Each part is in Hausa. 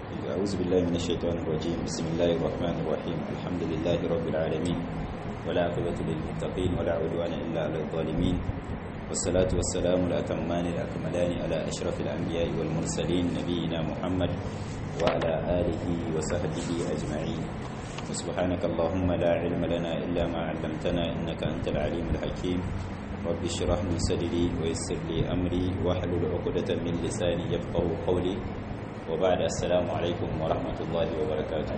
أعوذ بالله من الشيطان الرجيم بسم الله الرحمن الرحيم الحمد لله رب العالمين ولا عقبة للمتقين ولا عدوان إلا على الظالمين والصلاة والسلام الأتمان الأكملان على أشرف الأنبياء والمرسلين نبينا محمد وعلى آله وصحبه أجمعين وسبحانك اللهم لا علم لنا إلا ما علمتنا إنك أنت العليم الحكيم رب اشرح لي صدري ويسر لي أمري واحلل عقدة من لساني يفقه قولي وبعد السلام عليكم ورحمة الله وبركاته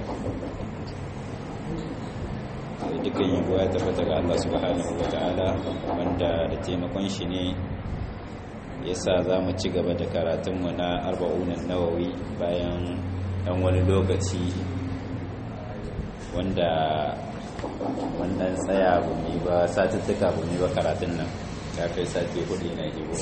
dukkan yabo ya tabbata ga Allah subhanahu wa ta'ala wanda da taimakon shi ne ya sa za mu ci gaba da karatunmu na arba'unan nawawi bayan ɗan wani lokaci wanda wannan tsaya bu mai ba satuttuka bu mai ba karatun nan ya kai sati hudu na hibo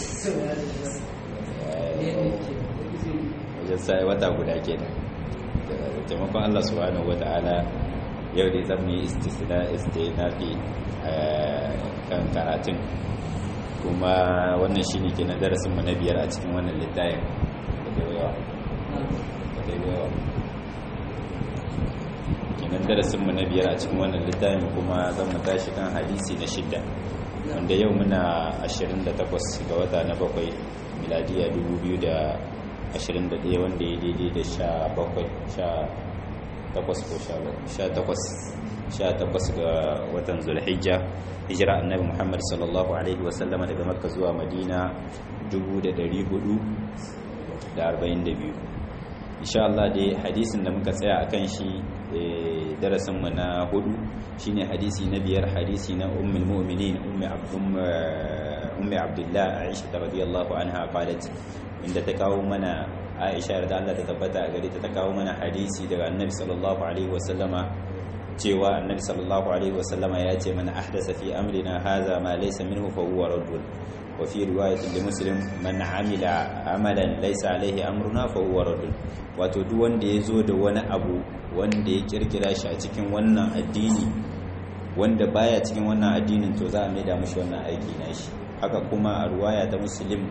wajen sai wata guda ke da taimakon Allah subhanahu wa ta'ala yau dai zan yi istinafi kan karatun kuma wannan shi ne ke na darasinmu na biyar a cikin wannan littayin kenan darasinmu na biyar a cikin wannan littayin kuma zan mu tashi kan hadisi na shidda wanda yau muna 28 ga wata na bakwai miladiya 2021 wanda ya daidai da 17 takwas ko sha takwas ga watan zulhijja hijira annabi muhammad sallallahu alaihi wasallama daga makka zuwa madina 442 insha Allah dai hadisin da muka tsaya akan shi darasinmu na hudu shine hadisi na biyar hadisi na ummul mu'minin ummi abdullah aisha radiyallahu anha qalat inda ta kawo mana aisha da Allah ta tabbata a gare ta ta kawo mana hadisi daga annabi sallallahu alaihi wasallama cewa annabi sallallahu alaihi wasallama ya ce mana ahdasa fi amrina hadha ma laysa minhu fa huwa raddun wa fi riwayatin li muslim man amila amalan laysa alaihi amruna fa huwa raddun wato duk wanda ya zo da wani abu wanda ya kirkira shi a cikin wannan addini wanda baya cikin wannan addinin to za a maida mashi wannan aiki na shi haka kuma a ruwaya ta muslim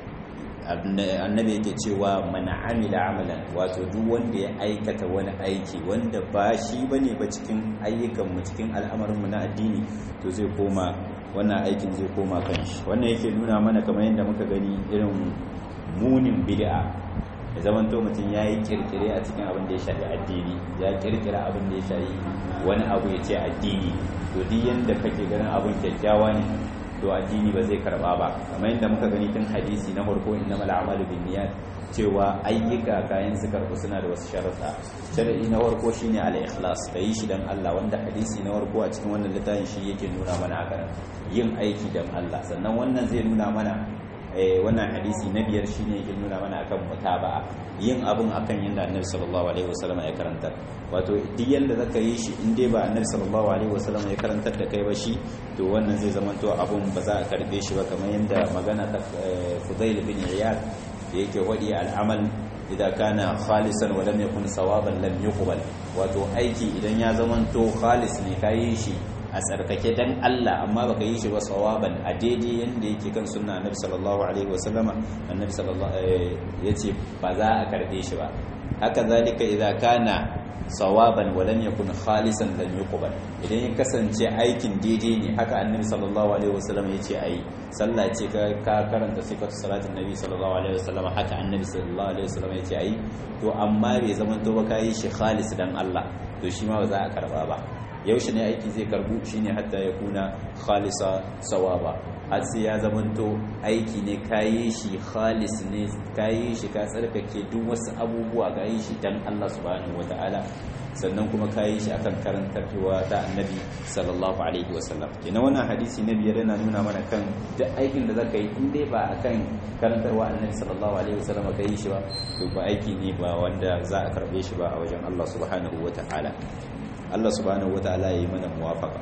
annabi yake cewa mana amila amalan wato duk wanda ya aikata wani aiki wanda ba shi bane ba cikin ayyukanmu cikin al'amarinmu na addini to zai koma wannan aikin zai koma kan shi wannan yake nuna mana kamar yadda muka gani irin munin bid'a da zaman to mutum ya yi kirkire a cikin abin da ya shafi addini ya kirkira abin da ya shafi wani abu ya ce addini to duk yanda kake ganin abin kyakkyawa ne to addini ba zai karba ba kamar yadda muka gani tun hadisi na farko innamal a'malu binniyat cewa ayyuka kayan su karbu suna da wasu sharuɗa sharadi na farko shine al-ikhlas yi shi dan Allah wanda hadisi na farko a cikin wannan littafin shi yake nuna mana haka yin aiki dan Allah sannan wannan zai nuna mana wannan hadisi na biyar shine yake nuna mana akan mutaba'a yin abun akan yanda annabi sallallahu alaihi wasallam ya karanta wato duk yanda zaka yi shi in dai ba annabi sallallahu alaihi wasallam ya karantar da kai ba shi to wannan zai zama to abun ba za a karbe shi ba kamar yanda magana ta Fudail bin Iyad da yake wadi al'amal idan kana khalisan wa lam yakun sawaban lam yuqbal wato aiki idan ya zama to khalis ne kai shi a tsarkake dan Allah amma baka yi shi ba sawaban a daidai yanda yake kan sunna annabi sallallahu alaihi wasallama annabi sallallahu yace ba za a karbe shi ba haka zalika idza kana sawaban wa lam yakun khalisan lam yuqbal idan ya kasance aikin daidai ne haka annabi sallallahu alaihi wasallam yace ayi sallah ce ka ka karanta sifatu salatin nabi sallallahu alaihi wasallam haka annabi sallallahu alaihi wasallam yace ayi to amma bai zaman to ba kai shi khalis dan Allah to shi ma ba za a karba ba yaushe ne aiki zai karbu shine hatta ya kuna khalisa sawaba har sai ya zamanto aiki ne kayi shi khalis ne kayi shi ka tsarkake duk wasu abubuwa ka yi shi dan Allah subhanahu wataala sannan kuma kayi shi akan karantarwa ta annabi sallallahu alaihi wasallam kenan wannan hadisi na biyar yana nuna mana kan duk aikin da zaka yi in dai ba akan karantarwa annabi sallallahu alaihi wasallam ka yi shi ba to ba aiki ne ba wanda za a karbe shi ba a wajen Allah subhanahu wataala Allah subhanahu wataala yayi mana muwafaqa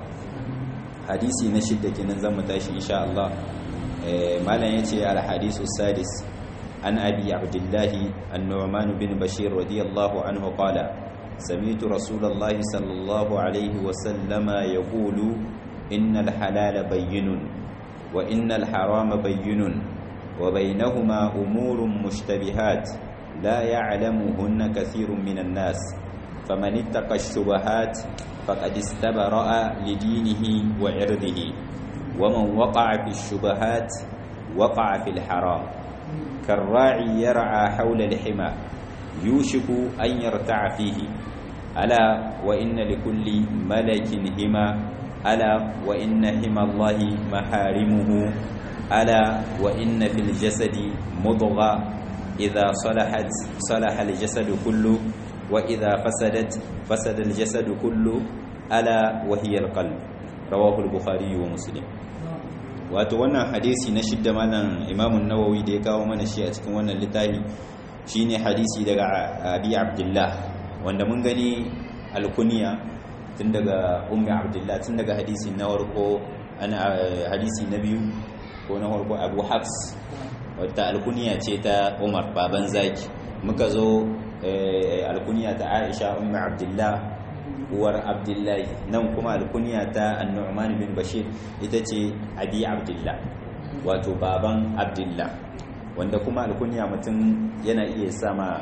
hadisi na shidda kenan zamu tashi insha Allah eh malam yace al hadisu sadis an abi abdullah an-nu'man bin bashir radiyallahu anhu qala سمعت رسول الله صلى الله عليه وسلم يقول إن الحلال بين وإن الحرام بين وبينهما أمور مشتبهات لا يعلمهن كثير من الناس فمن اتقى الشبهات فقد استبرأ لدينه وعرضه ومن وقع في الشبهات وقع في الحرام كالراعي يرعى حول الحمى يوشك أن يرتع فيه ألا وإن لكل ملك هما ألا وإن هما الله محارمه ألا وإن في الجسد مضغة إذا صلحت صلح الجسد كله وإذا فسدت فسد الجسد كله ألا وهي القلب رواه البخاري ومسلم wato wannan hadisi na shidda malam imamun nawawi da ya kawo mana shi a cikin wannan littafi shine hadisi daga abi abdullah wanda mun gani alkuniya tun daga ummi abdullah tun daga hadisi na farko ana hadisi na biyu ko na farko abu hafs wata alkuniya ce ta umar baban zaki muka zo alkuniya ta aisha ummi abdullah uwar abdullahi nan kuma alkuniya ta annu'man bin bashir ita ce abi abdullah wato baban abdullah wanda kuma alkuniya mutum yana iya sama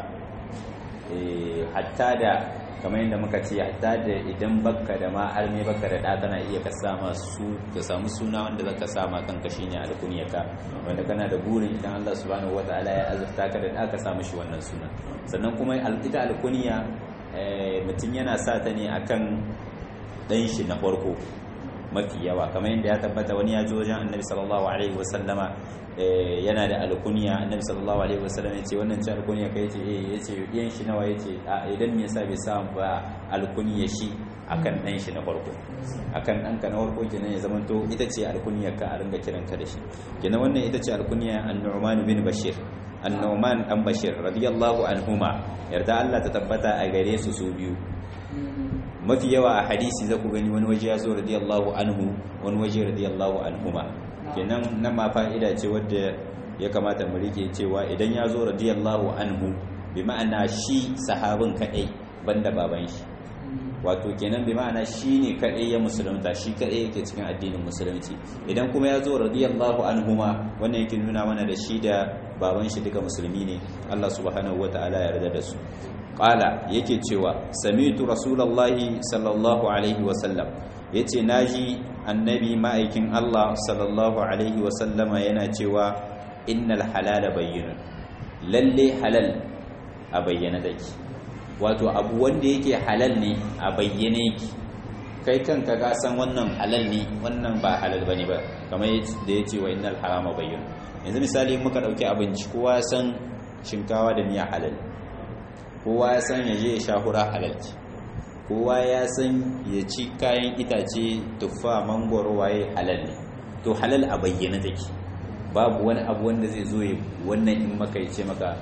hatta da kamar yadda muka ce hatta da idan bakka da ma arme bakka da ɗa kana iya ka sama su ka samu suna wanda zaka sama kanka shine alkuniyaka wanda kana da burin idan Allah subhanahu wataala ya azurta ka da ɗa ka samu shi wannan suna sannan kuma ita alkuniya mutum yana sa ta ne akan ɗan shi na farko mafi yawa kamar yadda ya tabbata wani ya ji wajen annabi sallallahu alaihi wasallama yana da alkuniya annabi sallallahu alaihi wasallam ya ce wannan ce alkuniya kai ce eh ya ce yan shi nawa ya ce a idan me yasa bai samu ba alkuniya shi akan ɗan shi na farko akan ɗanka na farko kenan ya zama to ita ce alkuniyar ka a ringa kiranka da shi kenan wannan ita ce alkuniya an-nu'man bin bashir an-nu'man dan bashir radiyallahu anhuma yarda Allah ta tabbata a gare su su biyu mafi yawa a hadisi za ku gani wani waje ya zo radiyallahu anhu wani waje radiyallahu anhuma kenan nan ma fa'ida ce wadda ya kamata mu rike cewa idan ya zo radiyallahu anhu bi ma'ana shi sahabin kadai banda baban shi wato kenan bi ma'ana shi ne kadai ya musulunta shi kadai yake cikin addinin musulunci idan kuma ya zo radiyallahu anhuma wannan yake nuna mana da shi da baban shi duka musulmi ne Allah subhanahu wata'ala ya yarda da su qala yake cewa sami'tu rasulullahi sallallahu alaihi wasallam yace naji annabi ma'aikin Allah sallallahu alaihi wasallama yana cewa innal halala bayyinun lalle halal a bayyana take wato abu wanda yake halal ne a bayyane yake kai kanka ka san wannan halal ne wannan ba halal bane ba kamar da yace wa innal harama bayyinun yanzu misali muka dauki abinci kowa san shinkawa da miya halal kowa ya san yaje ya sha hura halal kowa ya san ya ci kayan itace tuffa mangoro waye halal ne to halal a bayyana take babu wani abu wanda zai zo wannan in maka ya ce maka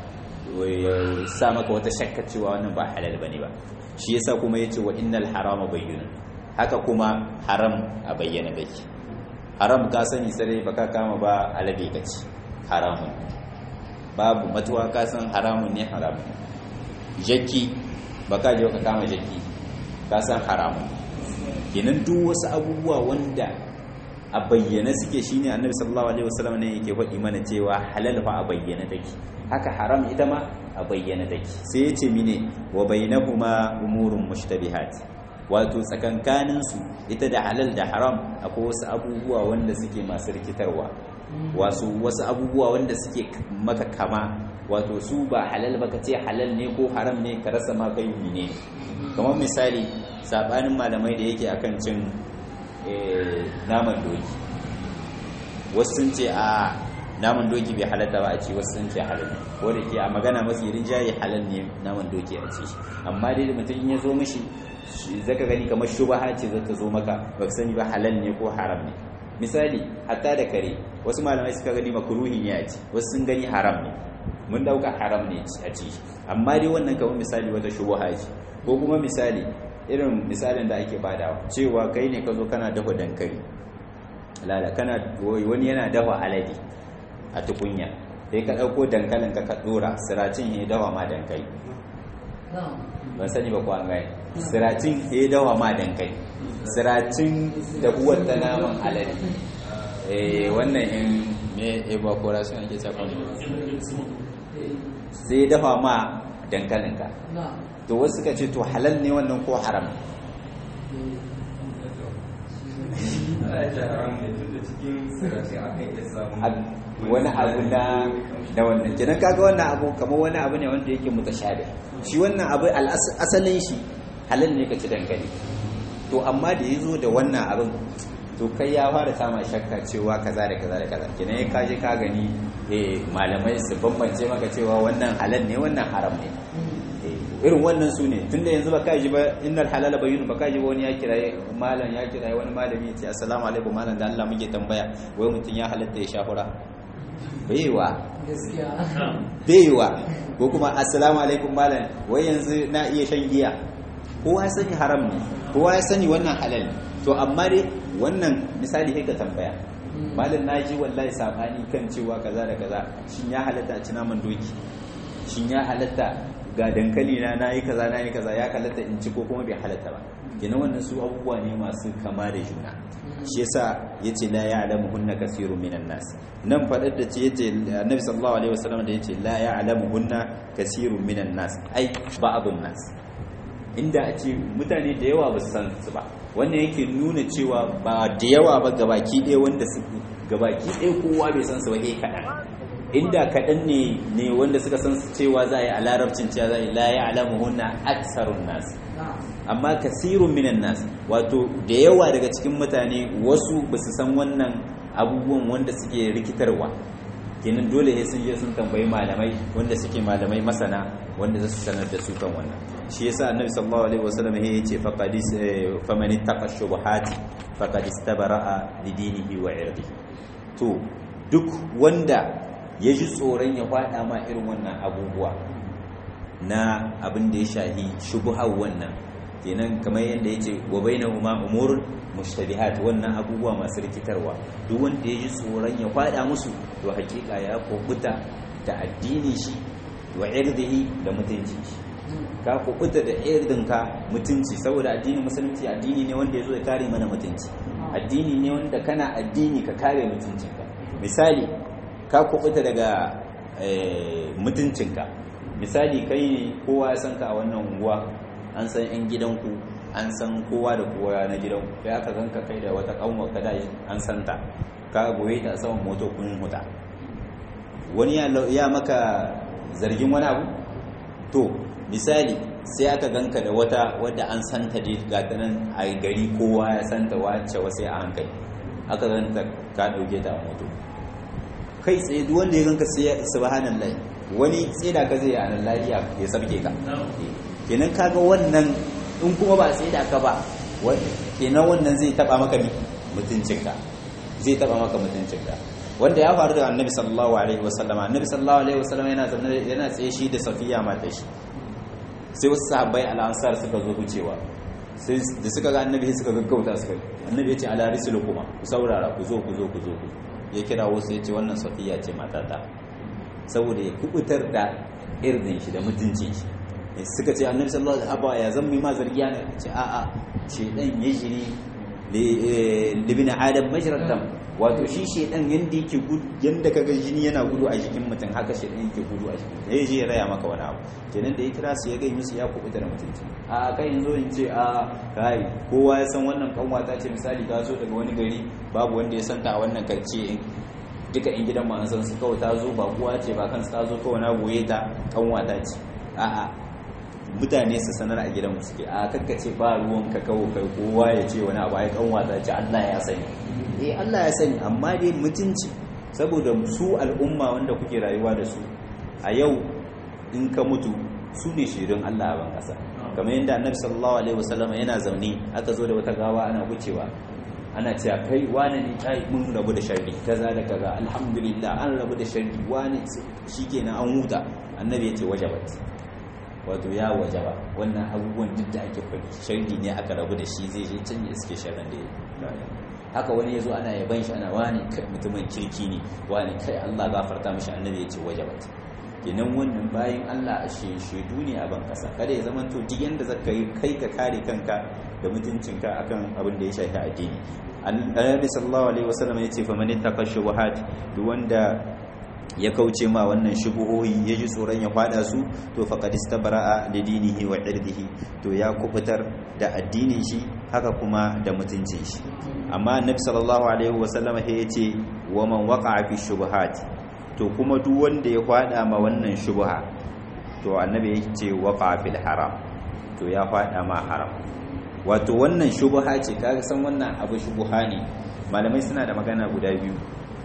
sa maka wata shakka cewa wannan ba halal bane ba shi yasa kuma yace wa innal harama bayyana haka kuma haram a bayyana take haram ka sani sai baka kama ba alade kace haramun babu matuwa ka san haramun ne haramun jaki baka je ka kama jaki ka san haramun kenan duk wasu abubuwa wanda a bayyana suke shine annabi sallallahu alaihi wasallam ne yake faɗi mana cewa halal fa a bayyana take haka haram ita ma a bayyana take sai yace mine wa bainahuma umurun mushtabihat wato tsakankanin su ita da halal da haram akwai wasu abubuwa wanda suke masu rikitarwa wasu wasu abubuwa wanda suke maka kama wato su ba halal ba ka ce halal ne ko haram ne ka rasa ma kai ne kamar misali sabanin malamai da yake akan cin naman doki wasu sun ce a naman doki bai halatta ba a ci wasu sun ce halal ko da ke a magana mafi rinjaye halal ne naman doki a ci amma dai da mutum ya zo mishi zaka gani kamar shubaha ce zata zo maka ba sani ba halal ne ko haram ne misali hatta da kare wasu malamai suka gani makruhi ne a ci wasu sun gani haram ne mun dauka haram ne a ci amma dai wannan kamar misali wata shubaha ce ko kuma misali irin misalin da ake badawa cewa kai ne ka zo kana dafa dankali lala kana wani yana dafa alade a tukunya sai ka ɗauko dankalin ka ka ɗora siracin ya dawa ma dankali ban sani ba kuwa gani siracin ya dawa ma dankali siracin da uwar ta naman alade wannan in me evaporation ake sakon sai ya dafa ma dankalinka to wasu suka ce to halal ne wannan ko haram wani abu na da wannan kenan kaga wannan abu kamar wani abu ne wanda yake mutashabih shi wannan abu asalin shi halal ne ka ci dankali to amma da yazo da wannan abin to kai ya fara sama shakka cewa kaza da kaza da kaza kenan ya kaje ka gani eh malamai su bambance maka cewa wannan halal ne wannan haram ne irin wannan su ne tunda yanzu ba ka ji ba innal halala bayyinu ba ka ji ba wani ya kiraye malam ya kiraye wani malami ya ce assalamu alaikum malam da Allah muke tambaya wai mutum ya halatta ya shahura baiwa baiwa ko kuma assalamu alaikum malam wai yanzu na iya shan giya kowa ya sani haram ne kowa ya sani wannan halal to amma dai wannan misali sai ka tambaya malam naji wallahi sabani kan cewa kaza da kaza shin ya halatta a ci naman doki shin ya halatta ga dankali na nayi kaza nayi kaza ya halatta in ci ko kuma bai halatta ba kenan wannan su abubuwa ne masu kama da juna shi yasa yace la ya'lamu hunna kasirun minan nas nan fadar da ce yace annabi sallallahu alaihi wasallam da yace la ya'lamu hunna kasirun minan nas ai ba abun nas inda a ce mutane da yawa ba su san su ba wannan yake nuna cewa ba da yawa ba gabaki ɗaya wanda su gabaki ɗaya kowa bai san su ba eh kaɗan inda kaɗan ne ne wanda suka san su cewa za a yi a larabcin cewa za a yi la ya'lamu hunna aksarun nas amma kasirun minan nas wato da yawa daga cikin mutane wasu ba su san wannan abubuwan wanda suke rikitarwa kenan dole ne sun je sun tambayi malamai wanda suke malamai masana wanda za su sanar da su kan wannan shi yasa annabi sallallahu alaihi wasallam ya ce faqad faman ittaqa shubuhati faqad istabara'a lidinihi wa irdihi to duk wanda ya ji tsoron ya faɗa ma irin wannan abubuwa na abin da ya shahi shubuhar wannan kenan kamar yadda ya ce wa bainahuma umurun mushtabihat wannan abubuwa masu rikitarwa duk wanda ya ji tsoron ya faɗa musu to hakika ya kubuta da addini shi wa irdihi da mutunci shi ka kubuta da irdinka mutunci saboda addinin musulunci addini ne wanda ya zo ya kare mana mutunci addini ne wanda kana addini ka kare mutuncinka misali ka kubuta daga mutuncinka misali kai ne kowa ya san ka a wannan unguwa an san 'yan gidanku an san kowa da kowa na gidanku ya ka zanka kai da wata kanwa kada an santa ka goye ta saman moto kun huta wani ya maka zargin wani abu to misali sai aka ganka da wata wadda an santa dai ga ta nan a gari kowa ya santa wacce wasu a hankali aka ganta ka dauke ta a moto kai tsaye duk wanda ya ganka sai subhanallahi wani tseda ka zai a nan lafiya ya sabke ka kenan kaga wannan in kuma ba tseda ka ba kenan wannan zai taba maka mutuncinka zai taba maka mutuncinka wanda ya faru da annabi sallallahu alaihi wasallam annabi sallallahu alaihi wasallam yana zaune yana tsaye shi da safiya mata shi sai wasu sahabbai al-ansar suka zo wucewa sai da suka ga annabi suka gaggauta suka annabi ya ce ala risulu kuma ku saurara ku zo ku zo ku zo ku ya kira wasu ya ce wannan safiya ce matata saboda ya kubutar da irdin shi da mutuncin shi suka ce annabi sallallahu alaihi wasallam ya zan mi ma zargiya ne ce a'a shedan ya jiri libin adam majratam wato shi shedan yanda yake gudu yanda kaga jini yana gudu a jikin mutum haka shedan yake gudu a jikin ya je ya raya maka wani abu kenan da ya kira su ya ga musu ya kubuta da mutunci a kai yanzu in ce a kai kowa ya san wannan kanwata ce misali ta zo daga wani gari babu wanda ya santa a wannan karce duka in gidan ma an san su kawai ta zo ba kuwa ce ba kansu ta zo kawai na goye ta kanwata ce a'a mutane su sanar a gidan suke a kakkace ba ruwan ka kawo kai kowa ya ce wani abu ai kanwata ce Allah ya sani eh Allah ya sani amma dai mutunci saboda su al'umma wanda kuke rayuwa da su a yau in ka mutu su ne shirin Allah a ban kasa kamar yadda annabi sallallahu alaihi wasallam yana zaune aka zo da wata gawa ana wucewa ana cewa kai wani ne kai mun rabu da sharri kaza da kaza alhamdulillah an rabu da sharri wani shikenan an huta annabi ya ce wajabat wato ya wajaba wannan abubuwan duk da ake faɗi sharri ne aka rabu da shi zai je can ya suke sharrin da ya haka wani ya zo ana yaban shi ana wani kai mutumin kirki ne wani kai Allah gafarta mishi annabi ya ce wajabat kenan wannan bayan Allah a shaidu ne a ban kasa kada ya zama to duk yanda zaka yi kai ka kare kanka da mutuncinka akan abin da ya shafi addini annabi sallallahu alaihi wasallam ya ce fa man ittaqa shubuhat duk wanda ya kauce ma wannan shubuhohi ya ji tsoron ya fada su to faqad istabra'a li dinihi wa irdihi to ya kubutar da addinin shi haka kuma da mutuncin shi amma annabi sallallahu alaihi wasallam ya yace wa man waqa'a fi shubuhat to kuma duk wanda ya fada ma wannan shubha to annabi ya ce waqa'a fil haram to ya fada ma haram wato wannan shubha ce kaga san wannan abu shubha ne malamai suna da magana guda biyu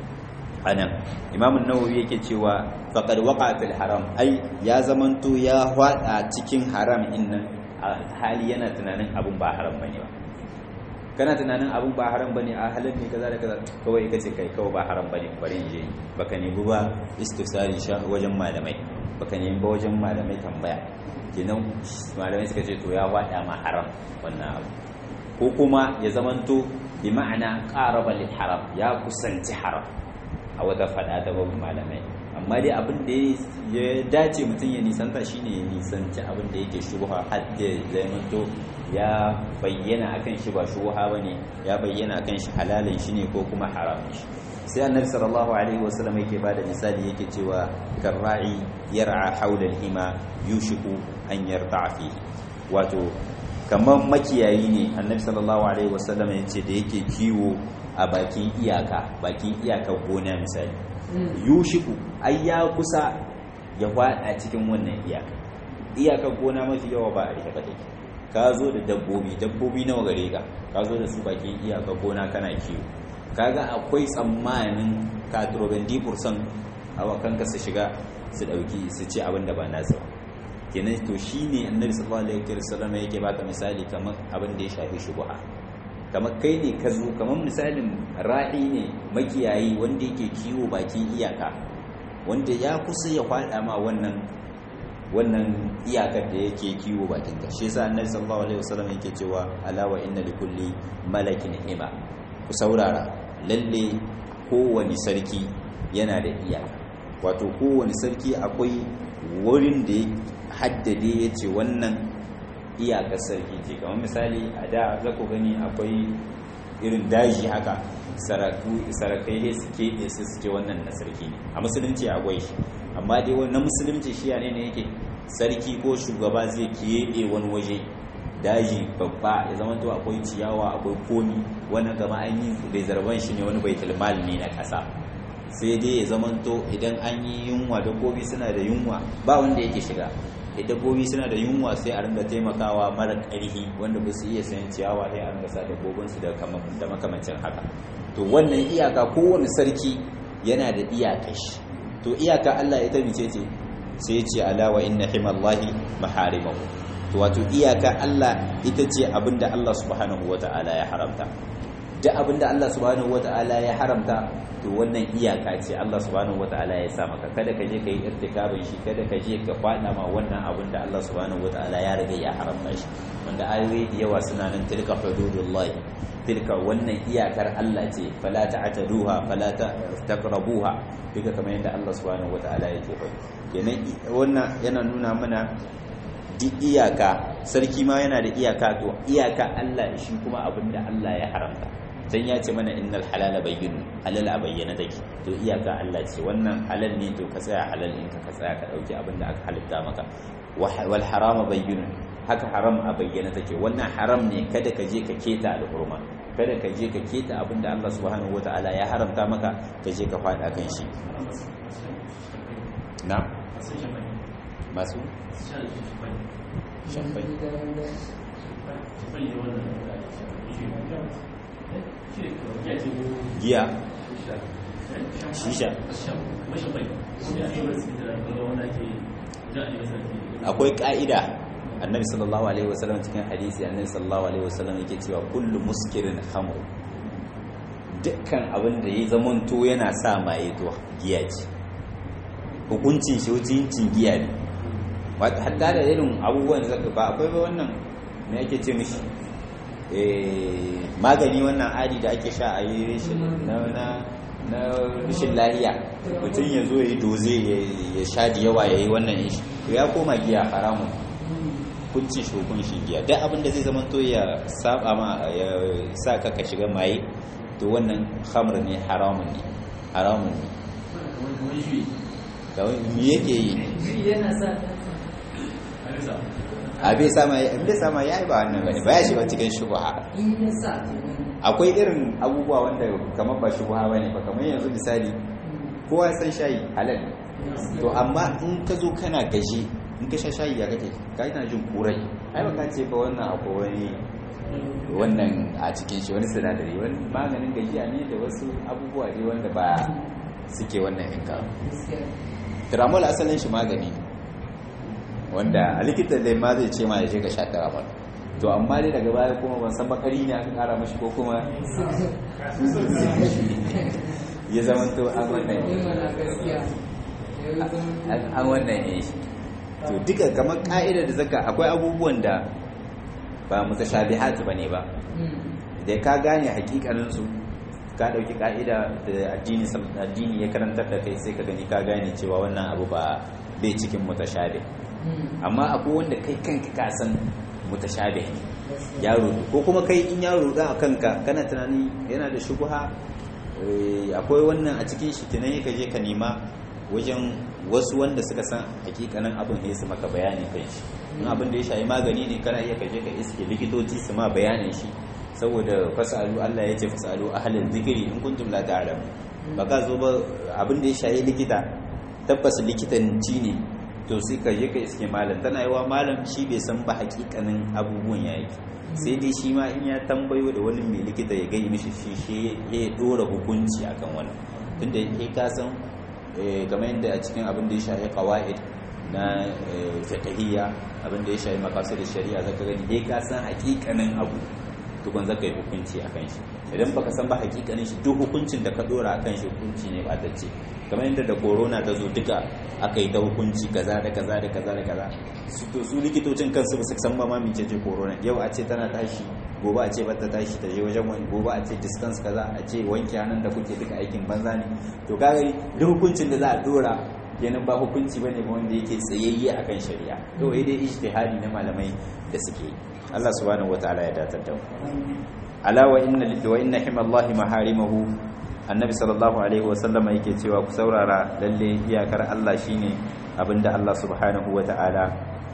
anan imamun nawawi yake cewa faqad waqa fil haram ai ya zamanto ya hwada cikin haram innan hali yana tunanin abun ba haram bane ba kana tunanin abun ba haram bane a halin ne kaza da kaza kawai kace kai kawai ba haram bane bari in je baka nemi ba istifsari sha wajen malamai baka nemi ba wajen malamai tambaya kenan malamai suka ce to ya hwada ma haram wannan abu ko kuma ya zamanto bi ma'ana qaraba lil haram ya kusanci haram a wata fada ta babu malamai amma dai abin da ya dace mutum ya nisanta shine ya nisanci abin da yake shubha har ya zamanto ya bayyana akan shi ba shubha bane ya bayyana akan shi halalin shi ne ko kuma haramun shi sai annabi sallallahu alaihi wasallam yake bada misali yake cewa karra'i yar'a haula al-hima yushiku an yarta'a fihi wato kamar makiyayi ne annabi sallallahu alaihi wasallam yace da yake kiwo a bakin iyaka bakin iyakar gona misali yushiku ai ya kusa ya fada cikin wannan iyaka iyakar gona mafi yawa ba a rike ba take ka zo da dabbobi dabbobi nawa gare ka ka zo da su bakin iyakar gona kana kiwo kaga akwai tsammanin katrobendi fursan awakanka su shiga su dauki su ci abin da ba nasu ba kenan to shine annabi sallallahu alaihi wasallam yake baka misali kamar abin da ya shafi shubha kamar kai ne ka zo kamar misalin ra'i ne makiyayi wanda yake kiwo bakin iyaka wanda ya kusa ya kwada ma wannan wannan iyakar da yake kiwo bakin ka shi yasa annabi sallallahu alaihi wasallam yake cewa ala wa inna likulli malakin hima ku saurara lalle kowane sarki yana da iyaka wato kowane sarki akwai wurin da ya haddade ya ce wannan iyakar sarki ce kamar misali a da za ku gani akwai irin daji haka sarakai ne suke ne su suke wannan na sarki ne a musulunci akwai shi amma dai na musulunci shi ne ne yake sarki ko shugaba zai keɓe wani waje daji babba ya zama to akwai ciyawa akwai komi wannan gama an yi reservan shi ne wani baitul mal ne na ƙasa sai dai ya zama to idan an yi yunwa dabbobi suna da yunwa ba wanda yake shiga dabbobi suna da yunwa sai a ringa taimakawa mara ƙarfi wanda ba su iya sayan ciyawa sai a ringa sa dabbobinsu da makamancin haka to wannan iyaka kowane sarki yana da iyaka shi to iyaka Allah ita mice ce sai ce alawa inna himallahi maharimahu to wato iyaka Allah ita ce abinda Allah subhanahu wata'ala ya haramta duk abinda Allah subhanahu wata'ala ya haramta to wannan iyaka ce Allah subhanahu wata'ala ya sa maka kada ka je ka yi irtikabin shi kada ka je ka kwana ma wannan abin da Allah subhanahu wata'ala ya riga ya haramta shi wanda ayoyi da yawa suna nan tilka hududullahi tilka wannan iyakar Allah ce fala ta'taduha fala taqrabuha duka kamar yadda Allah subhanahu wata'ala yake faɗi kenan wannan yana nuna mana duk iyaka sarki ma yana da iyaka to iyaka Allah shi kuma abin da Allah ya haramta dan ya ce mana innal halala bayyin halal a bayyana take to iyaka Allah ce wannan halal ne to ka tsaya halal in ka tsaya ka dauki abin da aka halitta maka wal harama bayyin haka haram a bayyana take wannan haram ne kada ka je ka keta alhurma kada ka je ka keta abin da Allah subhanahu wataala ya haramta maka ka je ka fada kan shi na masu shafai giya shisha akwai ka'ida annabi sallallahu alaihi wasallam cikin hadisi annabi sallallahu alaihi wasallam yake cewa kullu muskirin khamr dukkan abin da ya zamanto yana sa maye to giya ce hukuncin shi hukuncin giya ne wata hatta da irin abubuwan da zaka ba akwai ba wannan me ake ce mishi magani wannan adi da ake sha a yi na na rashin lahiya mutum ya zo ya yi doze ya sha da yawa ya yi wannan ishi ya koma giya haramun kuncin shi hukuncin giya duk abin da zai zama to ya saba ma ya sa ka ka shiga maye to wannan khamr ne haramun ne haramun ne me yake yi yana sa a bai sama ya bai sama ya yi ba wannan bane ba ya shiga cikin shubha in ya sa akwai irin abubuwa wanda kamar ba shubha bane ba kamar yanzu misali kowa ya san shayi halal ne to amma in ka zo kana gaji in ka sha shayi ya kake ka ina jin kurai ai ba ka ce ba wannan akwai wani wannan a cikin shi wani sinadari wani maganin gajiya ne da wasu abubuwa ne wanda ba suke wannan yanka tiramol asalin shi magani ne wanda a likitan da ma zai ce ma ya je ka sha tiramol to amma dai daga baya kuma ban san bakari ne aka kara mashi ko kuma ya zama to an wannan an wannan ne to duka kamar ka'idar da zaka akwai abubuwan da ba mutashabihat bane ba da ka gane hakikanin su ka dauki ka'ida da addini addini ya karantar da kai sai ka gani ka gane cewa wannan abu ba bai cikin mutashabih amma akwai wanda kai kanka ka san mutashabih ne ya rudu ko kuma kai in ya rudu a kanka kana tunani yana da shubha akwai wannan a cikin shi tunan ka je ka nema wajen wasu wanda suka san hakikanin abin ya su maka bayani kan shi in abin da ya shayi magani ne kana iya kaje ka iske likitoci su ma bayanin shi saboda fasalu Allah ya ce fasalu ahlul zikri in kuntum la ta'lamu ba ka zo ba abin da ya shayi likita tabbas likitanci ne to sai ka je ka iske malam tana yawa malam shi bai san ba hakikanin abubuwan ya yake sai dai shi ma in ya tambayo da wani mai likita ya gai mishi shi shi ya dora hukunci akan wani tunda ya ka san game yadda a cikin abin da ya shahi qawaid na fiqhiyya abin da ya shahi maqasid shari'a zaka gani dai ka san hakikanin abu tukun zaka yi hukunci akan shi idan baka san ba hakikanin shi duk hukuncin da ka dora akan shi hukunci ne ba ta ce kamar yadda da corona ta zo duka aka yi ta hukunci kaza da kaza da kaza da kaza su to su likitocin kansu ba su san ba ma mece ce corona yau a ce tana tashi gobe a ce bata tashi ta je wajen wani gobe a ce distance kaza a ce wanke hannun da kuke duka aikin banza ne to kaga duk hukuncin da za a dora kenan ba hukunci bane ba wanda yake tsayayye akan shari'a to dai ijtihadi na malamai da suke yi Allah subhanahu wataala ya datar da mu ala wa inna wa inna himallahi maharimahu annabi sallallahu alaihi wasallam yake cewa ku saurara lalle iyakar Allah shine abinda Allah subhanahu wataala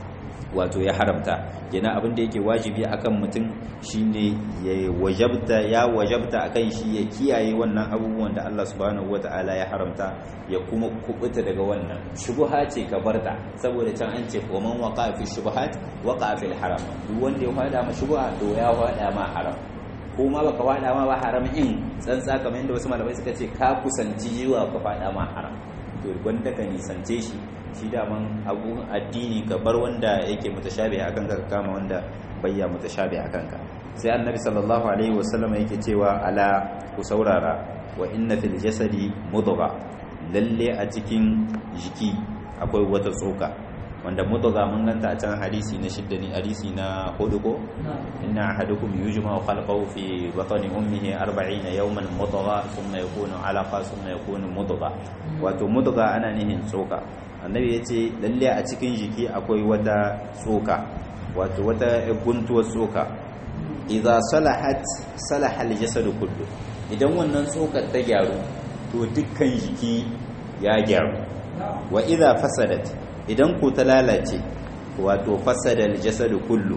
wato ya haramta yana abinda yake wajibi akan mutum shine ya wajabta ya wajabta akan shi ya kiyaye wannan abubuwan da Allah subhanahu wataala ya haramta ya kuma kubuta daga wannan shubha ce ka barta saboda can an ce wa man waqa fi shubuhat waqa fil haram duk wanda ya fada ma shubha to ya fada ma haram ko ma baka fada ma ba haram in tsantsa kamar yadda wasu malamai suka ce ka kusanci jiwa ka fada ma haram to wanda ka nisance shi shi daman abu addini ka bar wanda yake mutashabi a kanka ka kama wanda bayya mutashabi a kanka sai annabi sallallahu alaihi wasallam yake cewa ala ku saurara wa inna fil jasadi mudgha lalle a cikin jiki akwai wata tsoka wanda mudgha mun ganta a can hadisi na shidda ne hadisi na hudu ko inna ahadukum yujma'u khalqahu fi batni ummihi 40 yawman mudgha thumma yakunu alaqa thumma yakunu mudgha wato mudgha ana nihin tsoka annabi ya ce lalle a cikin jiki akwai wata tsoka wato wata guntuwar tsoka idza salahat salaha aljasadu kullu idan wannan tsokar ta gyaru to dukkan jiki ya gyaru wa idza fasadat idan ko ta lalace wato fasada aljasadu kullu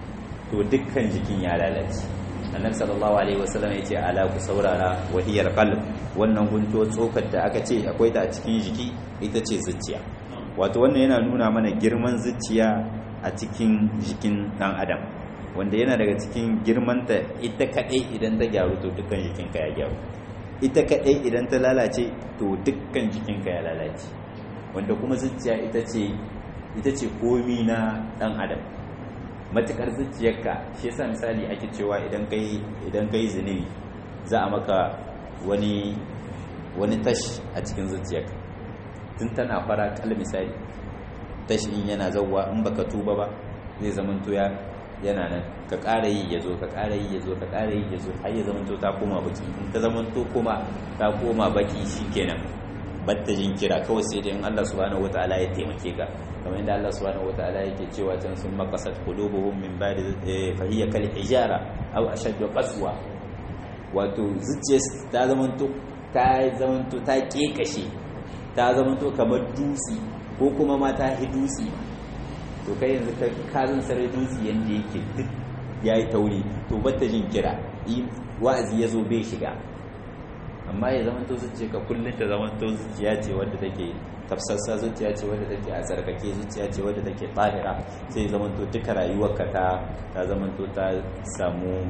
to dukkan jikin ya lalace annabi sallallahu alaihi wasallam ya ce ala ku saurara wahiyar qalb wannan guntuwar tsokar da aka ce akwai ta a cikin jiki ita ce zuciya wato wannan yana nuna mana girman zuciya a cikin jikin dan adam wanda yana daga cikin girmanta ita kadai idan ta gyaru to dukkan jikinka ya gyaru ita kadai idan ta lalace to dukkan jikinka ya lalace wanda kuma zuciya ita ce ita ce komi na dan adam matukar zuciyarka shi yasa misali ake cewa idan kai idan kai zunubi za a maka wani wani tash a cikin zuciyarka tun tana fara kal misali tash in yana zawwa in baka tuba ba zai zamanto ya yana nan ka ƙara yi ya zo ka ƙara yi ya zo ka ƙara yi ya zo har ya zamanto ta koma baki in ta zamanto kuma ta koma baki shikenan batta jin kira kawai sai dai in Allah subhanahu wataala ya taimake ka kamar yadda Allah subhanahu wataala yake cewa can sun maqasat qulubuhum min ba'di fa hiya kal hijara aw ashaddu qaswa wato zuciya ta zamanto ta zamanto ta kekashe ta zama to kamar dutse ko kuma ma ta hi dutse to kai yanzu ka kazan sarai dutse yanda yake duk yayi tauri to batta jin kira wa'azi ya zo bai shiga amma ya zama to zuciya ka kullum ta zama to zuciya ce wadda take tafsassa zuciya ce wadda take a tsarkake zuciya ce wadda take tsahira sai zama to duka rayuwarka ta ta zama to ta samu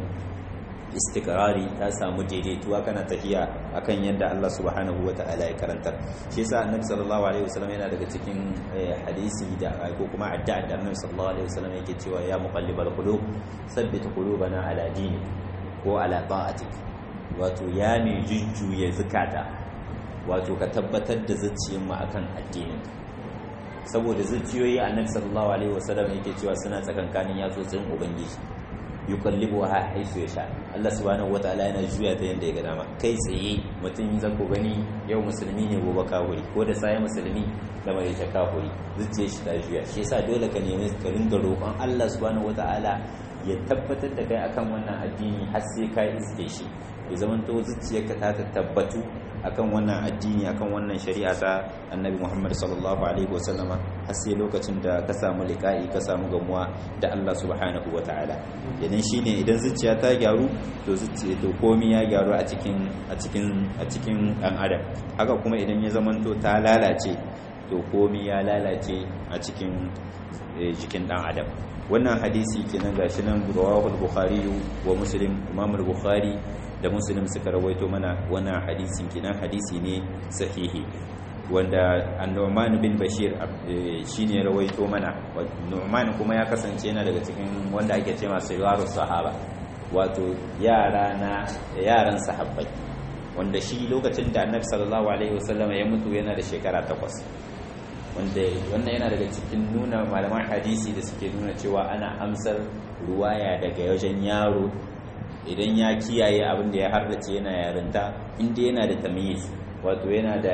istikrari ta samu daidaituwa kana tafiya akan yadda Allah subhanahu wata'ala ya karantar shi yasa annabi sallallahu alaihi wasallam yana daga cikin hadisi da ko kuma addu'a da annabi sallallahu alaihi wasallam yake cewa ya muqallibal qulub sabbit qulubana ala dinik ko ala ta'atik wato ya mai jujjuya zukata wato ka tabbatar da zuciyar mu akan addinin saboda zuciyoyi annabi sallallahu alaihi wasallam yake cewa suna tsakankanin yatsotsin ubangiji yukallibu ha haisu ya sha Allah subhanahu wataala yana juya ta yanda ya ga dama kai tsaye mutum zan ku gani yau musulmi ne gobe kafiri ko da sai musulmi da mai ta kafiri zuciyar shi ta juya shi yasa dole ka nemi ka ringa roƙon Allah subhanahu wataala ya tabbatar da kai akan wannan addini har sai ka iske shi ya zamanto zuciyarka ta tabbatu akan wannan addini akan wannan shari'a ta annabi Muhammad sallallahu alaihi wasallama har sai lokacin da ka samu liqa'i ka samu gamuwa da Allah subhanahu wataala idan shine idan zuciya ta gyaru to zuciya to komai ya gyaru a cikin a cikin a cikin dan adam haka kuma idan ya zamanto ta lalace to komai ya lalace a cikin jikin dan adam wannan hadisi kenan gashi nan rawahul bukhari wa muslim imam al-bukhari da muslim suka rawaito mana wannan hadisin kenan hadisi ne sahihi wanda annu'man bin bashir shine rawaito mana nu'man kuma ya kasance yana daga cikin wanda ake cewa sayyaru sahaba wato yara na yaran sahabbai wanda shi lokacin da annabi sallallahu alaihi wasallam ya mutu yana da shekara takwas wanda wannan yana daga cikin nuna malaman hadisi da suke nuna cewa ana amsar ruwaya daga wajen yaro idan ya kiyaye abin da ya hardace yana yarinta inda yana da tamyiz wato yana da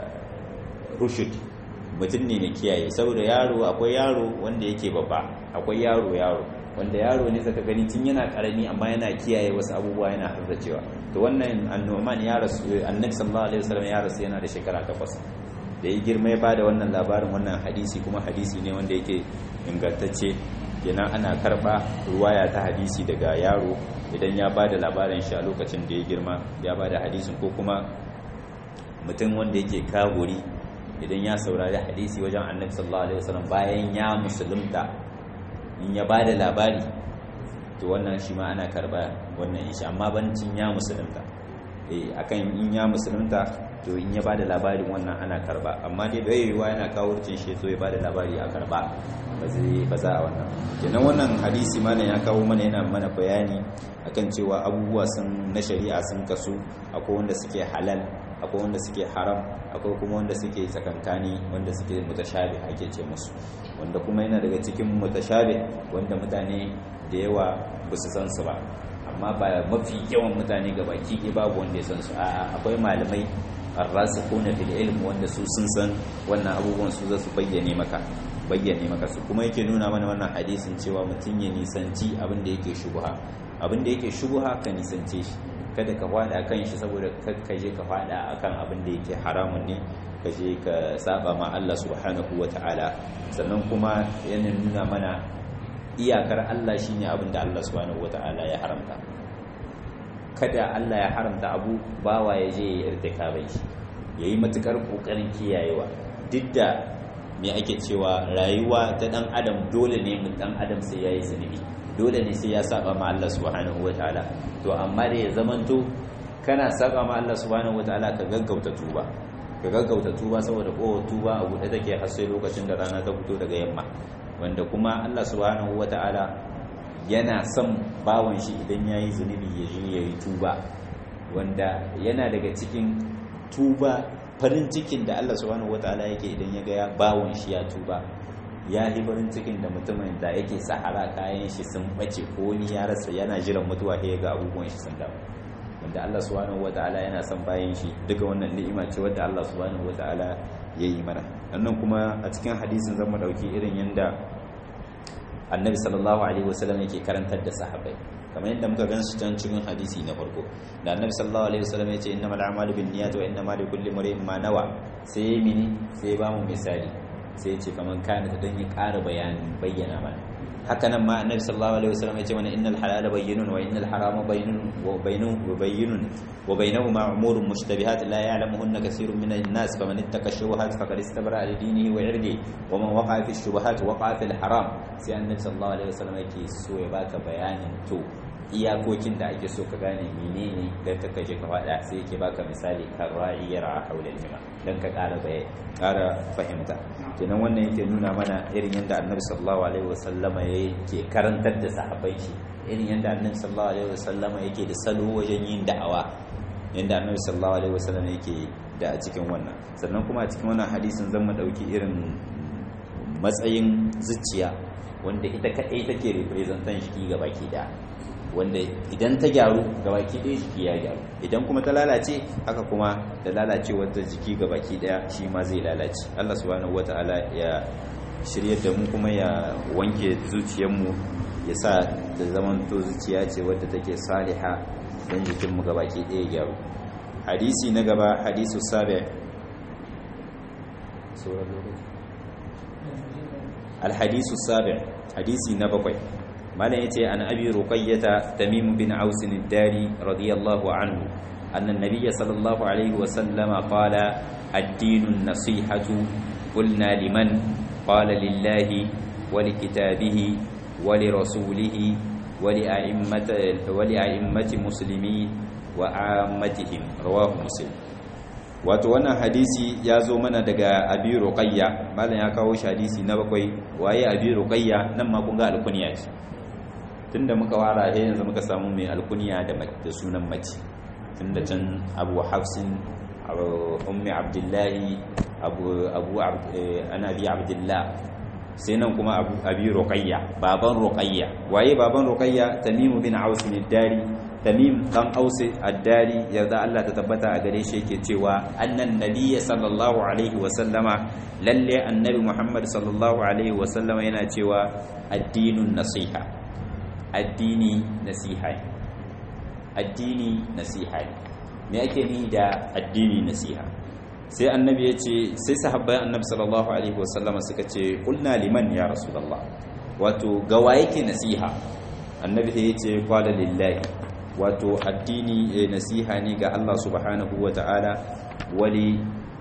rushud mutum ne mai kiyaye saboda yaro akwai yaro wanda yake babba akwai yaro yaro wanda yaro ne saka gani tun yana karami amma yana kiyaye wasu abubuwa yana hardacewa to wannan annoman ya rasu annabi sallallahu alaihi wasallam ya rasu yana da shekara takwas da ya girma ya bada wannan labarin wannan hadisi kuma hadisi ne wanda yake ingantacce kenan ana karba ruwaya ta hadisi daga yaro idan ya bada labarin shi a lokacin da ya girma ya bada hadisin ko kuma mutum wanda yake kagori idan ya saurari hadisi wajen annabi sallallahu alaihi wasallam bayan ya musulunta in ya bada labari to wannan shi ma ana karba wannan shi amma bancin ya musulunta eh akan in ya musulunta to in ya bada labarin wannan ana karba amma dai bai yiwuwa yana kawo ricin shi so ya bada labari a karba ba zai ba za a wannan kenan wannan hadisi mana ya kawo mana yana mana bayani akan cewa abubuwa sun na shari'a sun kasu akwai wanda suke halal akwai wanda suke haram akwai kuma wanda suke tsakankani wanda suke mutashabi ake ce musu wanda kuma yana daga cikin mutashabi wanda mutane da yawa ba su san su ba amma ba mafi yawan mutane ga baki ɗaya babu wanda ya san su a'a akwai malamai arrasikuna fil ilm wanda su sun san wannan abubuwan su zasu bayyane maka bayyane maka su kuma yake nuna mana wannan hadisin cewa mutum ya nisanci abin da yake shubha abin da yake shubha ka nisance shi kada ka fada kan shi saboda ka je ka fada akan abin da yake haramun ne ka je ka saba ma Allah subhanahu wataala sannan kuma yana nuna mana iyakar Allah shine abin da Allah subhanahu wataala ya haramta kada Allah ya haramta abu bawa ya je ya irtikabai shi yayi matukar kokarin kiyayewa duk da me ake cewa rayuwa ta dan adam dole ne mun dan adam sai yayi zunubi dole ne sai ya saba ma Allah subhanahu wataala to amma da ya zamanto kana saba ma Allah subhanahu wataala ka gaggauta tuba ka gaggauta tuba saboda ko tuba a buɗe take har sai lokacin da rana ta fito daga yamma wanda kuma Allah subhanahu wataala yana son bawon shi idan ya yi zunubi ya je ya yi tuba wanda yana daga cikin tuba farin cikin da Allah subhanahu wataala yake idan ya ga bawon shi ya tuba ya yi farin cikin da mutumin da yake sahara kayan shi sun bace ko ni ya rasa yana jiran mutuwa ya ga abubuwan shi sun dawo wanda Allah subhanahu wataala yana son bayan shi duka wannan ni'ima ce wadda Allah subhanahu wataala ya yi mana sannan kuma a cikin hadisin zan mu dauki irin yanda annabi sallallahu alaihi wasallam yake karantar da sahabbai kamar yadda muka gan su can cikin hadisi na farko da annabi sallallahu alaihi wasallam ya ce innamal a'malu binniyati wa innamal likulli imrin ma nawa sai ya mini sai ba mu misali sai ya ce kamar kana ta dan ya ƙara bayani bayyana mana haka nan ma annabi sallallahu alaihi wasallam ya ce mana innal halala bayyinun wa innal harama bayyinun wa bayyinun wa bayyinun wa bainahuma umurun mushtabihat la ya'lamuhunna kaseerun min an-nas faman ittaqa shubuhat faqad istabra li dinihi wa 'irdihi wa man waqa'a fi shubuhat waqa'a fil haram sai annabi sallallahu alaihi wasallam yake so ya baka bayanin to iyakokin da ake so ka gane menene dan ka kaje ka fada sai yake baka misali kan ra'iyar a haulal jima dan ka ƙara bai ƙara fahimta kenan wannan yake nuna mana irin yadda annabi sallallahu alaihi wasallama yake karantar da sahabbai shi irin yadda annabi sallallahu alaihi wasallama yake da salo wajen yin da'awa yadda annabi sallallahu alaihi wasallama yake da a cikin wannan sannan kuma a cikin wannan hadisin zan mu dauki irin matsayin zuciya wanda ita kadai take representan shi ga baki da wanda idan ta gyaru ga baki ɗaya jiki ya gyaru idan kuma ta lalace haka kuma da lalace wata jiki ga baki ɗaya shi ma zai lalace Allah subhanahu wata'ala ya shirye da mu kuma ya wanke zuciyarmu ya sa da zaman to zuciya ce wadda take saliha don jikinmu ga baki ɗaya gyaru hadisi na gaba hadisu sabi alhadisu sabi hadisi na bakwai malam yace an abi ruqayyata tamim bin aus ad-dari radiyallahu anhu anna an-nabiy sallallahu alaihi wa sallama qala ad-din an-nasihatu qulna liman qala lillahi wa likitabihi wa lirasulihi wa li'a'immati wa li'a'immati muslimin wa 'ammatihim rawahu muslim wato wannan hadisi ya zo mana daga abi ruqayya malam ya kawo shi hadisi na bakwai waye abi ruqayya nan ma kun ga alkunya ce tunda muka wara he yanzu muka samu mai alkunya da da sunan mace tunda can abu hafsin ummi abdullahi abu abu ana bi abdullah sai nan kuma abu abi ruqayya baban ruqayya waye baban ruqayya tamim bin aus bin dari tamim dan aus ad-dari yarda Allah ta tabbata a gare shi yake cewa annan nabiyyi sallallahu alaihi wa sallama lalle annabi muhammad sallallahu alaihi wa sallama yana cewa addinun nasiha addini nasiha addini nasiha me ake ni da addini nasiha sai annabi ya ce sai sahabbai annabi sallallahu alaihi wasallam suka ce kulna liman ya rasulullah wato gawa yake nasiha annabi sai ya ce qala lillahi wato addini nasiha ne ga Allah subhanahu wata'ala wali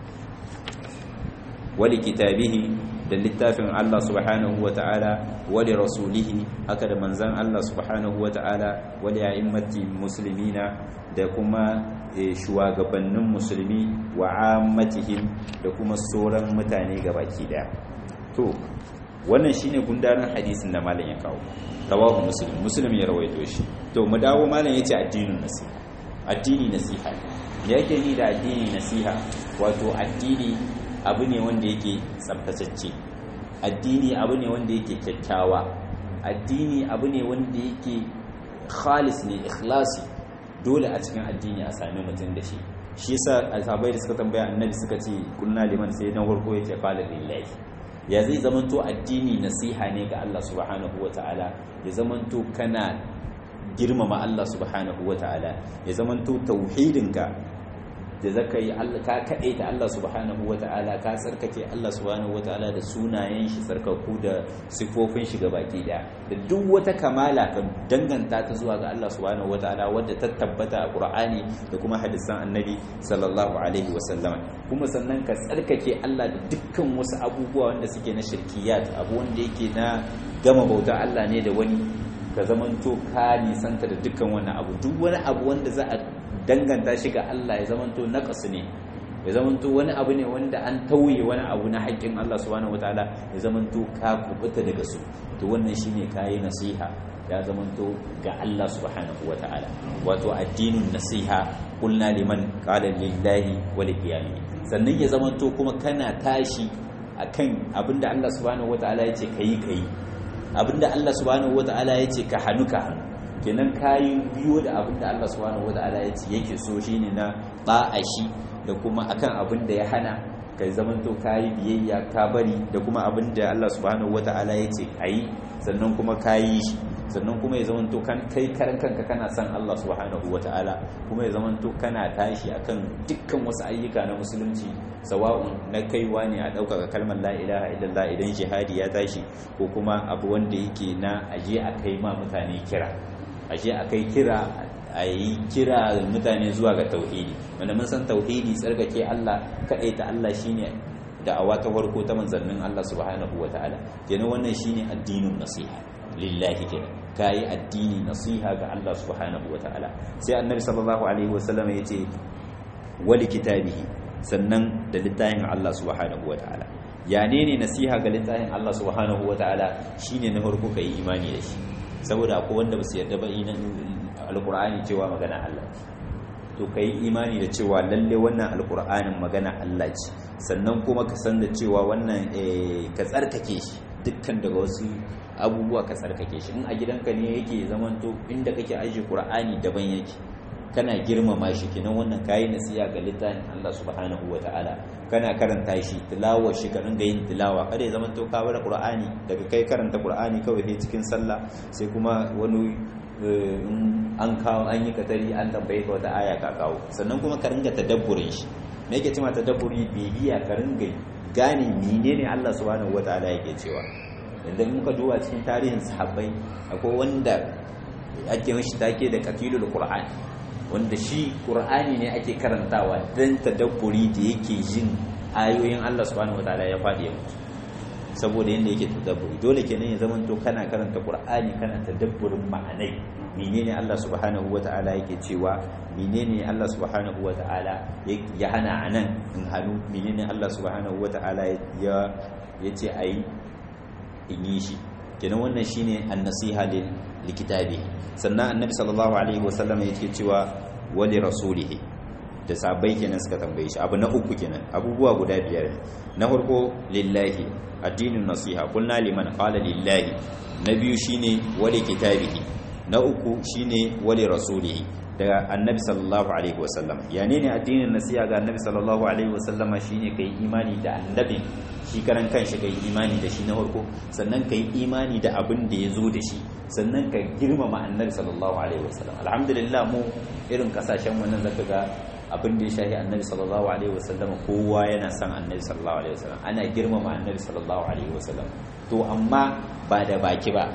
wali kitabihi da littafin Allah subhanahu wa ta'ala wali rasulihi haka da manzan Allah subhanahu wa ta'ala wali a'immati muslimina da kuma shugabannin musulmi wa ammatihim da kuma sauran mutane gabaki daya to wannan shine gundarin hadisin da malam ya kawo rawahu muslim muslim ya rawaito shi to mu dawo malam yace addinin nasiha addini nasiha me yake ni da addini nasiha wato addini abu ne wanda yake tsabtatacce addini abu ne wanda yake kyakkyawa addini abu ne wanda yake khalis ne ikhlasi dole a cikin addini a sami mutum da shi shi yasa alfabai da suka tambaya annabi suka ce kunna liman sai dan farko yake qala lillahi ya zai zamanto addini nasiha ne ga Allah subhanahu wataala ya zamanto kana girmama Allah subhanahu wataala ya zamanto tauhidinka da zaka yi ka kaɗe ta Allah subhanahu wa ta'ala ka tsarkake Allah subhanahu wa ta'ala da sunayen shi tsarkaku da sifofin shi ga baki daya da duk wata kamala ka danganta ta zuwa ga Allah subhanahu wa ta'ala wadda ta tabbata a Qur'ani da kuma hadisan Annabi sallallahu alaihi wa sallama kuma sannan ka tsarkake Allah da dukkan wasu abubuwa wanda suke na shirkiyat abu wanda yake na gama bauta Allah ne da wani ka zamanto ka nisanta da dukkan wannan abu duk wani abu wanda za a danganta shi ga Allah ya zamanto naqas ne ya zamanto wani abu ne wanda an tauye wani abu na haƙƙin Allah subhanahu wataala ya zamanto ka kubuta daga su to wannan shine kayi nasiha ya zamanto ga Allah subhanahu wataala wato addinin nasiha qulna liman qala lillahi wa liqiyami sannan ya zamanto kuma kana tashi akan abinda Allah subhanahu wataala yace kai kai abinda Allah subhanahu wataala yace ka hannu ka hannu kenan kayi biyo da abin da Allah subhanahu wata'ala ya ce yake so shine na ba'a shi da kuma akan abin da ya hana ka zamanto kayi biyayya ka bari da kuma abin da Allah subhanahu wata'ala ya ce ayi sannan kuma kayi shi sannan kuma ya zamanto kan kai karan kanka kana son Allah subhanahu wata'ala kuma ya zamanto kana tashi akan dukkan wasu ayyuka na musulunci sawa'un na kaiwa ne a ɗaukaka kalmar la ilaha illallah idan jihadi ya tashi ko kuma abu wanda yake na aje a kai ma mutane kira aje a kai kira a yi kira mutane zuwa ga tauhidi wanda mun san tauhidi tsarkake Allah kaɗai ta Allah shine da'awa ta farko ta manzannin Allah subhanahu wata'ala kenan wannan shine addinin nasiha lillahi kenan kayi addini nasiha ga Allah subhanahu wata'ala sai annabi sallallahu alaihi wasallam yace wali kitabihi sannan da littafin Allah subhanahu wata'ala ya ne ne nasiha ga littafin Allah subhanahu wata'ala shine na farko kai imani da shi saboda akwai wanda ba su yarda ba alqur'ani cewa magana Allah to kai imani da cewa lalle wannan alqur'anin magana Allah ce sannan kuma ka san da cewa wannan ka tsarkake shi dukkan daga wasu abubuwa ka tsarkake shi in a gidanka ne yake zamanto inda kake ajiye qur'ani daban yake kana girmama shi kenan wannan kayi nasiya ga littafin Allah subhanahu wataala kana karanta shi tilawar shi ka ringa yin tilawa kada ya zamanto ka bar qur'ani daga kai karanta qur'ani kawai sai cikin sallah sai kuma wani an kawo an yi katari an tambaye ka wata aya ka kawo sannan kuma ka ringa tadabburin shi me yake cewa tadabburi bibiya ka ringa gane menene Allah subhanahu wataala yake cewa idan muka duba cikin tarihin sahabbai akwai wanda ake mashi take da katilul qur'an wanda shi qur'ani ne ake karantawa dan tadabburi da yake jin ayoyin Allah subhanahu wataala ya fadi ya mutu saboda yanda yake tadabburi dole kenan ya zaman to kana karanta qur'ani kana tadabburin ma'anai menene Allah subhanahu wataala yake cewa menene Allah subhanahu wataala ya hana anan in hanu menene Allah subhanahu wataala ya yace ayi in yi shi kenan wannan shine an-nasiha lil likitabi sannan annabi sallallahu alaihi wasallam yake cewa wali rasulihi da sabai kenan suka tambaye shi abu na uku kenan abubuwa guda biyar na farko lillahi addinin nasiha kulna liman qala lillahi na biyu shine wali kitabihi na uku shine wali rasulihi daga annabi sallallahu alaihi wasallam yani ne addinin nasiha ga annabi sallallahu alaihi wasallama shine kai imani da annabi shi karan kanshi kai imani da shi na farko sannan kai imani da abin da ya zo da shi sannan ka girmama annabi sallallahu alaihi wasallam alhamdulillah mu irin kasashen mu nan zaka ga abin da ya shahi annabi sallallahu alaihi wasallam kowa yana son annabi sallallahu alaihi wasallam ana girmama annabi sallallahu alaihi wasallam to amma ba da baki ba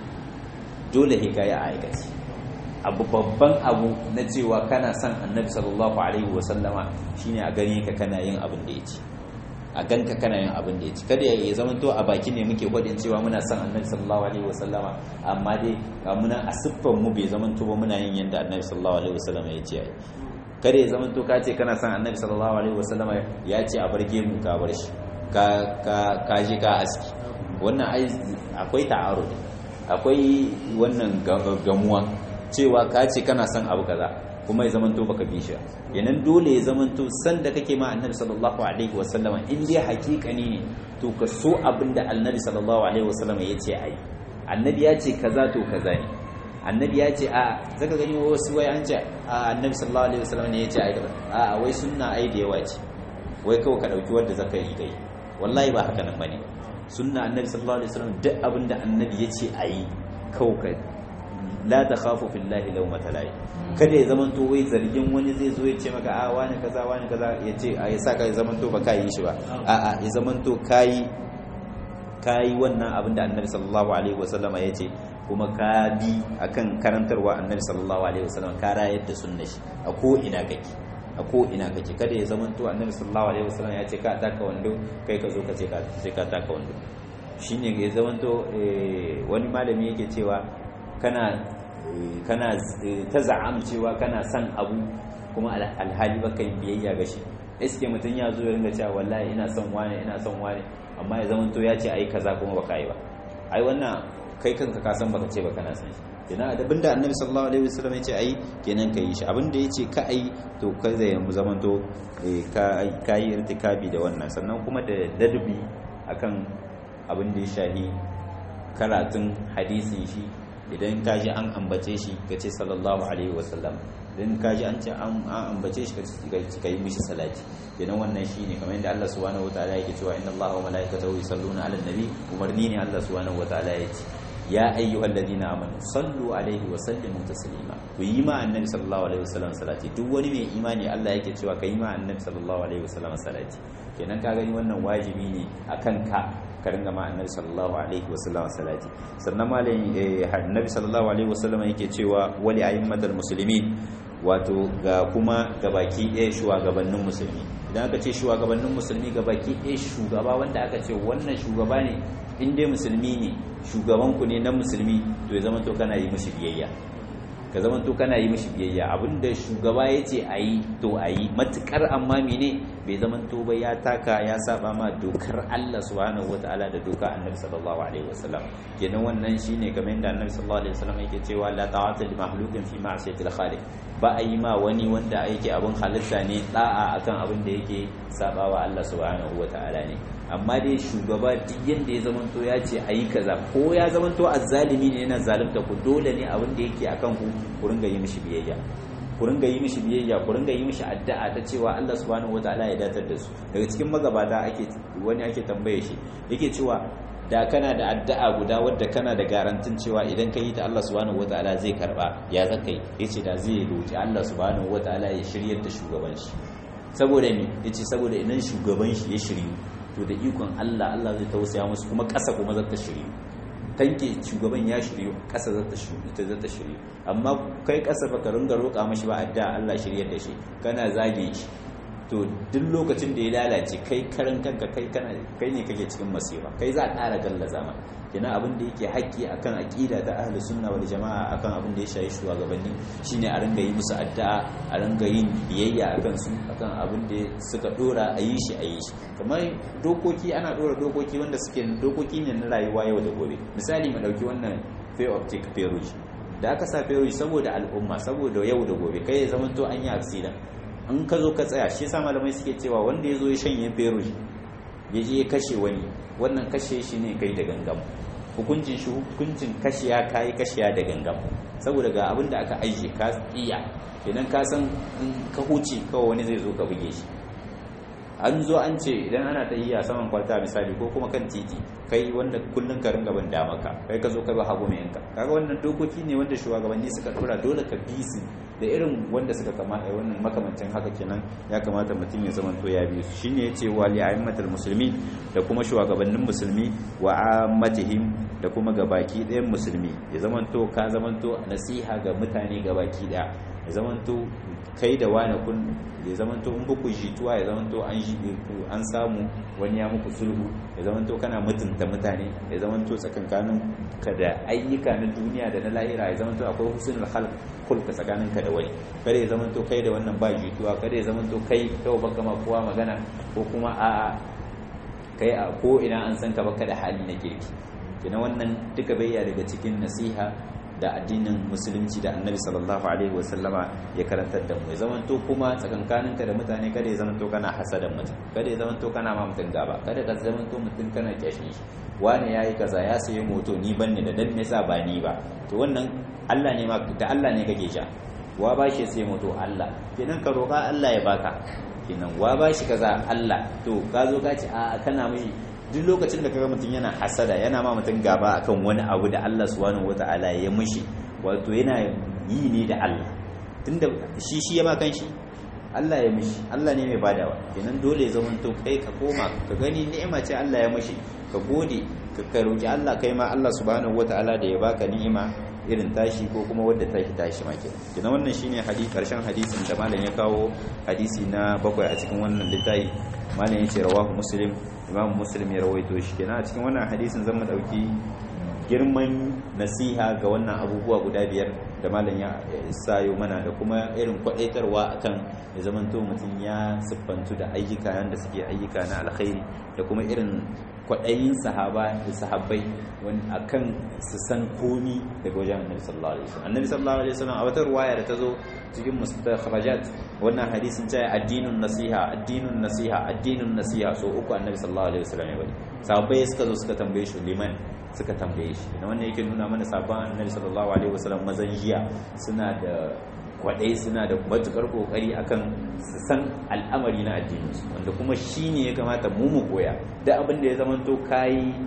dole hikaya a aikace abu babban abu na cewa kana son annabi sallallahu alaihi wasallama shine a gani ka kana yin abin da ya ce a ganka kana yin abin da ya ci kada ya zama to a baki ne muke gwadin cewa muna son annabi sallallahu alaihi wasallama amma dai ga muna a siffan mu bai zama to ba muna yin yanda annabi sallallahu alaihi wasallama ya ce kada ya zama to ka ce kana son annabi sallallahu alaihi wasallama ya ce a barge mu ka bar shi ka ka ka ji ka aski wannan ai akwai ta'arudi akwai wannan gamuwa cewa ka ce kana son abu kaza kuma ya zamanto baka bi shi yanan dole ya zamanto san da kake ma annabi sallallahu alaihi wasallama in dai hakikani ne to ka so abin da annabi sallallahu alaihi wasallama ya ce ai annabi ya ce kaza to kaza ne annabi ya ce a zaka gani wasu wai an ce a annabi sallallahu alaihi wasallama ne ya ce ai a wai sunna ai da yawa ce wai kawai ka dauki wanda zaka yi kai wallahi ba haka nan bane sunna annabi sallallahu alaihi wasallam duk abin da annabi ya ce ayi kawai la ta khafu fillahi lawmata lahi kada ya zamanto wai zargin wani zai zo ya ce maka a wani kaza wani kaza ya ce a ya saka ya zamanto ba kai shi ba a a ya zamanto kai kai wannan abin da annabi sallallahu alaihi wasallama ya ce kuma ka bi akan karantarwa annabi sallallahu alaihi wasallam ka rayar da sunna shi a ko ina kake a ko ina kake kada ya zamanto annabi sallallahu alaihi wasallam ya ce ka taka wando kai ka zo ka ce ka sai ka taka wando shine ya zamanto wani malami yake cewa kana kana ta za'am cewa kana son abu kuma alhali baka yin biyayya ga shi iske mutum ya zo ya ringa cewa wallahi ina son wane ina son wane amma ya zamanto ya ce ai kaza kuma baka yi ba ai wannan kai kanka ka san baka ce ba kana son shi kenan abinda annabi sallallahu alaihi wasallam ya ce ai kenan ka yi shi abinda ya ce ka ai to kai zai mu zamanto ka yi irtikabi da wannan sannan kuma da dadbi akan abin da ya shahi karatun hadisin shi idan ka ji an ambace shi ka ce sallallahu alaihi wasallam idan ka ji an ce an ambace shi ka yi mishi salati kenan wannan shi ne kamar yadda Allah subhanahu wataala yake cewa inna Allaha wa malaikatahu yusalluna ala nabi umarni ne Allah subhanahu wataala ya ce ya ayyuhal ladina amanu sallu alaihi wa sallimu taslima ku yi ma annabi sallallahu alaihi wasallam salati duk wani mai imani Allah yake cewa ka yi ma annabi sallallahu alaihi wasallam salati kenan ka gani wannan wajibi ne akan ka ka ringa ma annabi sallallahu alaihi wasallam salati sannan malai annabi sallallahu alaihi wasallam yake cewa wali a'immatal muslimin wato ga kuma gabaki ɗaya shugabannin musulmi idan aka ce shugabannin musulmi gabaki ɗaya shugaba wanda aka ce wannan shugaba ne in dai musulmi ne shugabanku ne na musulmi to ya zama to kana yi mishi biyayya ka zama to kana yi mishi biyayya abinda shugaba ya ce a yi to a yi matukar amma mene bai zama to ba ya taka ya saba ma dokar Allah subhanahu wataala da doka annabi sallallahu alaihi wasallam kenan wannan shine kamar yadda annabi sallallahu alaihi wasallam yake cewa la ta'ata li makhluqin fi ma'siyatil khaliq ba a yi ma wani wanda yake abin halitta ne da'a akan abin da yake sabawa Allah subhanahu wataala ne amma dai shugaba duk yadda ya zamanto ya ce a yi kaza ko ya zamanto azzalimi ne yana zalunta ku dole ne abin da yake akan ku ku ringa yi mishi biyayya ku ringa yi mishi biyayya ku ringa yi mishi addu'a ta cewa Allah subhanahu wataala ya datar da su daga cikin magabata ake wani ake tambaye shi yake cewa da kana da addu'a guda wadda kana da garantin cewa idan ka yi ta Allah subhanahu wataala zai karba ya zaka yi yace da zai roki Allah subhanahu wataala ya shiryar da shugaban shi saboda me yace saboda idan shugaban shi ya shiryu to da ikon Allah Allah zai tausaya musu kuma ƙasa kuma za ta shiryu tanke shugaban ya shiryu ƙasa za ta shiryu ita za ta shiryu amma kai ƙasa baka ringa roƙa mashi ba adda Allah shiryar da shi kana zage shi to duk lokacin da ya lalace kai karan kanka kai kana kai ne kake cikin masifa kai za a ƙara gallaza ma kina abin da yake haƙƙi akan aqida ta ahli sunna wal jama'a akan abin da ya shayi shugabanni shine a ringa yi musu addu'a a ringa yin biyayya akan su akan abin da suka dora a yi shi a yi shi kamar dokoki ana dora dokoki wanda suke dokoki ne na rayuwa yau da gobe misali mu dauki wannan pay optic peruge da aka sa peruge saboda al'umma saboda yau da gobe kai ya zama to an yi accident in ka zo ka tsaya shi sa malamai suke cewa wanda ya zo ya shanye peruge ya je ya kashe wani wannan kashe shi ne kai da gangam hukuncin shi hukuncin kashiya kayi kashiya da gangam saboda ga abin da aka aije ka iya idan ka san in ka huce kawai wani zai zo ka buge shi an zo an ce idan ana ta iya saman kwalta misali ko kuma kan titi kai wanda kullun ka ringa ban maka kai ka zo ka ba hagu mai yanka kaga wannan dokoki ne wanda shugabanni suka dora dole ka bi su da irin wanda suka kama a wannan makamancin haka kenan ya kamata mutum ya zama to ya bi su shine yace wa li a'immatul muslimin da kuma shugabannin musulmi wa ammatihim da kuma gabaki ɗayan musulmi ya zama to ka zama to nasiha ga mutane gabaki ɗaya ya zama to kai da wani kun ya zama to in buku jituwa ya zama to an an samu wani ya muku sulhu ya zama to kana mutunta mutane ya zama to tsakankanin ka da ayyuka na duniya da na lahira ya zama to akwai husnul khalq kulka tsakanin ka da wani kada ya zama to kai da wannan ba jituwa kada ya zama to kai kawai baka ma kowa magana ko kuma a'a kai a ko ina an san ka baka da hali na kirki kina wannan duka bayya daga cikin nasiha da addinin musulunci da annabi sallallahu alaihi wasallama ya karantar da mu ya zamanto kuma tsakankaninka da mutane kada ya zamanto kana hasadan mutum kada ya zamanto kana ma mutum gaba kada ka zamanto mutum kana kyashin shi wani yayi kaza ya sayi moto ni banne da dan me yasa ba ni ba to wannan Allah ne ma da Allah ne kake sha wa ba shi sai moto Allah kenan ka roƙa Allah ya baka kenan wa ba shi kaza Allah to ka zo ka ce a kana mai duk lokacin da kaga mutum yana hasada yana ma mutum gaba akan wani abu da Allah subhanahu wataala ya mishi wato yana yi ne da Allah tunda shi shi ya ma kan shi Allah ya mishi Allah ne mai badawa kenan dole ya zamanto kai ka koma ka gani ni'ima ce Allah ya mishi ka gode ka roki Allah kai ma Allah subhanahu wataala da ya baka ni'ima irin tashi ko kuma wadda ta tashi ma kenan kenan wannan shine hadisi karshen hadisin da malam ya kawo hadisi na bakwai a cikin wannan littafi malam ya ce rawahu muslim imam muslim ya rawaito shi kenan a cikin wannan hadisin zan mu dauki girman nasiha ga wannan abubuwa guda biyar da malam ya sayo mana da kuma irin kwadaitarwa akan ya zamanto mutum ya siffantu da ayyuka da suke ayyuka na alkhairi da kuma irin kwaɗayin sahaba da sahabbai wani akan su san komi daga wajen annabi sallallahu alaihi wasallam annabi sallallahu alaihi wasallam a wata ruwaya da ta zo cikin mustakhrajat wannan hadisin cewa addinun nasiha addinun nasiha addinun nasiha so uku annabi sallallahu alaihi wasallam ya bari sahabbai suka zo suka tambaye shi liman suka tambaye shi da wannan yake nuna mana sabon annabi sallallahu alaihi wasallam mazan jiya suna da kwadai suna da matukar kokari akan su san al'amari na addininsu wanda kuma shi ne ya kamata mu mu koya da abin da ya zamanto kayi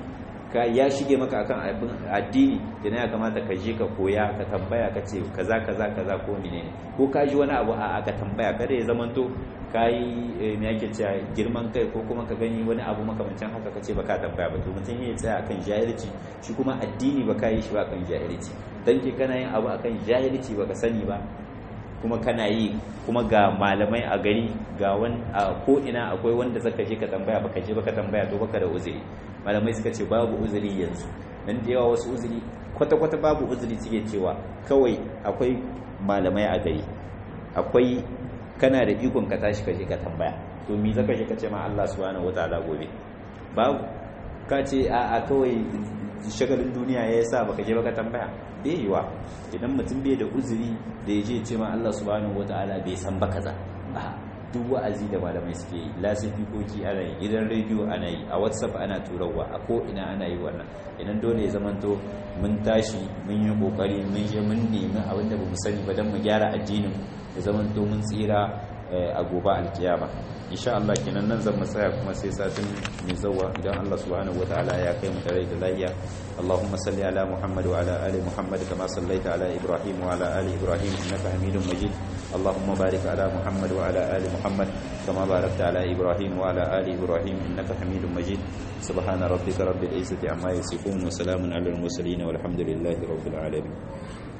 ka ya shige maka akan abin addini da ya kamata ka je ka koya ka tambaya ka ce kaza kaza kaza ko menene ko ka ji wani abu a ka tambaya kada ya zamanto ka yi me yake cewa girman kai ko kuma ka gani wani abu makamancin haka ka ce ba ka tambaya ba to mutum ya tsaya akan jahilci shi kuma addini ba ka yi shi ba akan jahilci dan ke kana yin abu akan jahilci ba ka sani ba kuma kana yi kuma ga malamai a gari ga wani a ko ina akwai wanda zaka je ka tambaya baka je baka tambaya to baka da uzuri malamai suka ce babu uzuri yanzu dan da yawa wasu uzuri kwata kwata babu uzuri suke cewa kawai akwai malamai a gari akwai kana da ikon ka tashi ka je ka tambaya to me zaka je ka ce ma Allah subhanahu wataala gobe babu ka ce a a kawai shagalin duniya ya sa baka je baka tambaya bai yiwa idan mutum bai da uzuri da ya je ce ma Allah subhanahu wataala bai san ba kaza duk wa'azi da malamai suke yi lasifikoki ana yi gidan rediyo ana yi a whatsapp ana turawa a ko ina ana yi wannan idan dole ya zamanto mun tashi mun yi kokari mun je mun nemi abinda ba mu sani ba don mu gyara addinin ya zamanto mun tsira a gobe alkiyama insha Allah kenan nan zan tsaya kuma sai satin mai zawa idan Allah subhanahu wataala ya kai mu tare da lafiya Allahumma salli ala Muhammad wa ala ali Muhammad kama sallaita ala Ibrahim wa ala ali Ibrahim innaka Hamidum Majid Allahumma barik ala Muhammad wa ala ali Muhammad kama barakta ala Ibrahim wa ala ali Ibrahim innaka Hamidum Majid subhana rabbika rabbil izzati amma yasifun wa salamun ala al mursalin walhamdulillahi rabbil alamin